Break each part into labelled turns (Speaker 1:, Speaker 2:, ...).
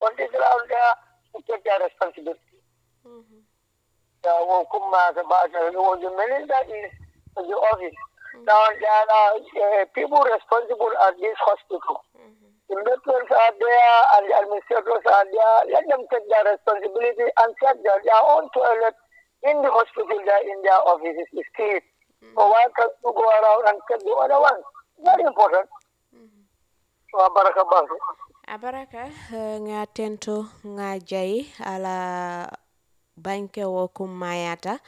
Speaker 1: countries around there to take their responsibility. Uh, well, Kumma, the Bata, it was the minister is the office. Now, there are uh, people responsible at this hospital. The doctors are there and the administrators are there. Let them take their responsibility and check that their own toilet in the hospital, there in their offices is clean. So why can't you go around and check the other ones? Very important. So, Baraka Basu.
Speaker 2: abaraka eh, nga tento nga jai ala banke wo kummayata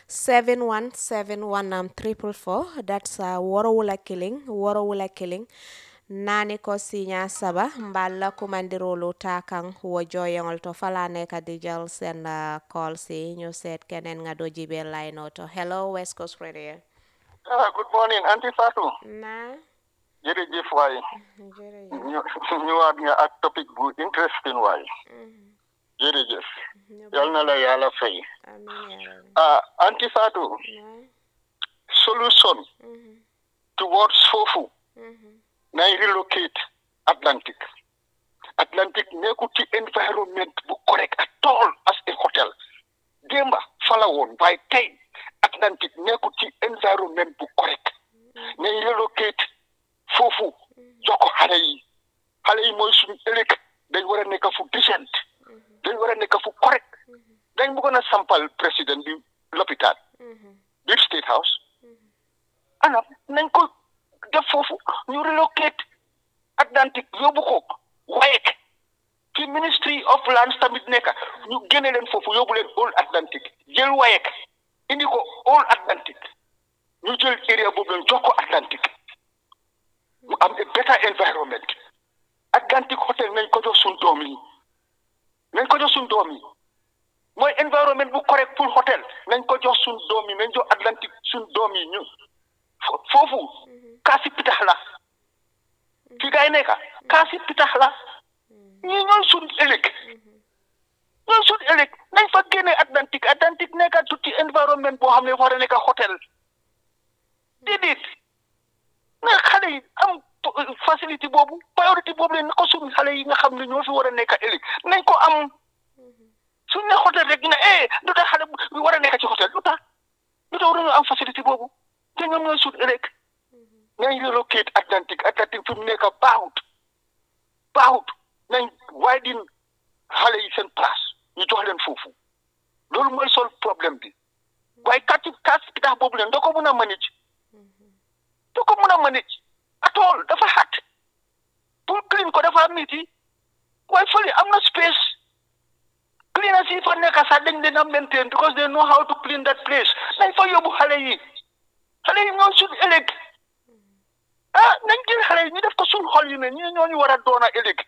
Speaker 2: 7171 um, triple four that's uh, worowula killing worowula killing nani ko sinya saba mballa kumandirolu ta kan wo joyongol to fala neka di jël sen uh, call si ñu seet keneen nga do jibe line oto hello west coast radio
Speaker 3: ah good morning Auntie Fatou
Speaker 2: na
Speaker 3: jërëjëf waay
Speaker 2: jërëjëf
Speaker 3: ñu ñëwaat nga ak topic bu interesting waay jërëjëf yal na la yàlla fay
Speaker 2: amin ya rabbi
Speaker 3: ah Auntie Fatou
Speaker 2: na
Speaker 3: solution towards foofu nay relocate Atlantic Atlantic nekkul ci environment bu correct at all as a hotel démba fala woon waaye tey Atlantic nekkul ci environment bu correct nay relocate foofu jox ko xale yi xale yi mooy suñu ëllëg dañ war a nekk fu decent dañ war a nekk fu correct dañ bëggoon a sampal président bi lopitaan biir state house ana nañ ko def foofu ñu relocate Atlantic yóbbu ko waaye ci ministry of lands tamit nekk ñu génne leen foofu yóbbu leen all Atlantic jël waaye indi ko all Atlantic ñu jël area boobu leen jox ko Atlantic mu am a better environment Atlantic hotel nañ ko jox suñ doom yi nañ ko jox suñ doom yi mooy environment bu correct pour hotel nañ ko jox suñ doom yi nañ jox Atlantic suñ doom yi ñu fo- foofu kaasi pitax la fi gaay nekka kaasi pitax la ñii ñooy suñ ëllëg ñooy suñ ëllëg nañ fa génne Atlantic Atlantic nekka tuuti environment boo xam ne war a nekka hotel déedéet na xale yi am facilité boobu priorité boobu leen na ko suñ xale yi nga xam ne ñoo fi war a nekka ëllëg nañ ko am suñ ne hôtel rek ne eh lu tax xale bu war a nekk ci hôtel lu tax lu tax waruñu am facilité boobu te ñoom ñooy suut ëllëg nañ relocate Atlantic Atlantic fi mu nekk baaxut baaxut nañ widen xale yi seen place ñu jox leen foofu loolu mooy sol problème bi waaye kàcci kàcci bi tax boobu leen doo ko mun a manage doo ko mun a manage at all dafa xat pour clean ko dafa miti waaye fële am na space cleaners yi fa nekk sax dañ leen a maintain because they know how to clean that place nañ fa yóbbu xale yi xale yi ñoo suñ ëllëg ah nañ jël xale yi ñu def ko suñ xol yi ne ñi ñoo ñu war a doon a ëllëg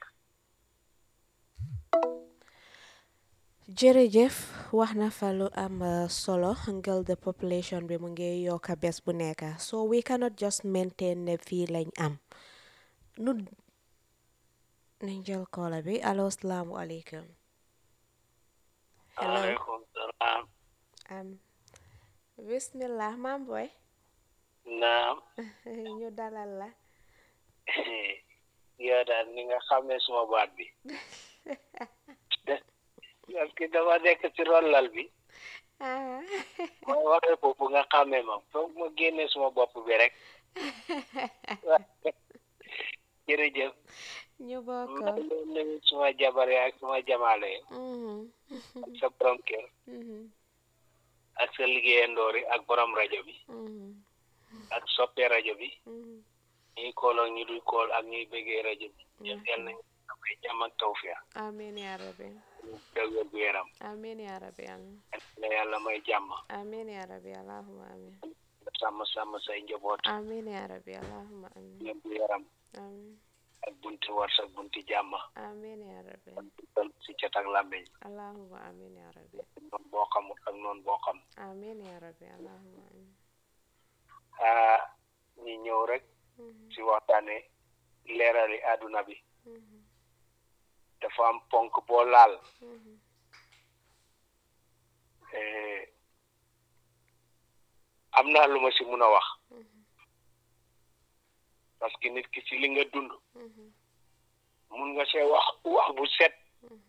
Speaker 2: jërëjëf wax na fa lu am uh, solo ngel the population bi mu ngi yokka bés bu nekk so we cannot just maintain ne fii lañ am nu nañ jël koola bi allo salaamu aleykum hello
Speaker 4: Waaleykum salaam.
Speaker 2: am bismillah maam boy
Speaker 4: Naam.
Speaker 2: ñu dalal la
Speaker 4: yow daal ni nga xamee suma baat bi. parce que dama nekk ci rollal bi.
Speaker 2: ah
Speaker 4: mooy waxee foofu nga xamee ma foog ma génne suma bopp bi rek. jërëjëf.
Speaker 2: ñu bokk
Speaker 4: maa ngi leen nuyu suma jabar yi ak suma jamaale yi
Speaker 2: Mhm.
Speaker 4: ak sa borom kër
Speaker 2: Mhm.
Speaker 4: ak sa liggéeyandoor yi ak borom rajo bi
Speaker 2: Mhm.
Speaker 4: ak soppe rajo bi
Speaker 2: Mhm.
Speaker 4: ñuy kool ak ñu dul kool ak ñuy bëggee rajo bi. ñëpp yal nañu amay jàmm ak tawfiya
Speaker 2: amiin yaa rabbi
Speaker 4: dëgg wér gu yaram
Speaker 2: amiin yaa rabbi amiin
Speaker 4: la yàlla may jàmm
Speaker 2: amiin yaa rabbi allahumma amiin
Speaker 4: sàmm sàmm say njaboot
Speaker 2: amiin yaa rabbi allahumma amiin
Speaker 4: wér gu yaram
Speaker 2: amiin
Speaker 4: ak bunti warsak bunti jàmm
Speaker 2: amiin yaa rabbi
Speaker 4: dal si cat ak làmmeñ
Speaker 2: allahumma amiin yaa rabbi
Speaker 4: noon boo xamul ak noon boo xam
Speaker 2: amiin yaa rabbi allahumma amiin
Speaker 4: ah ñi ñëw rek
Speaker 2: Mhm.
Speaker 4: si waxtaane leerali àdduna bi
Speaker 2: Mhm.
Speaker 4: dafa am ponk boo laal
Speaker 2: Mhm.
Speaker 4: eh, am naa lu ma si mun a wax
Speaker 2: Mhm.
Speaker 4: parce que nit ki si li nga dund
Speaker 2: Mhm.
Speaker 4: mun nga see wax wax bu set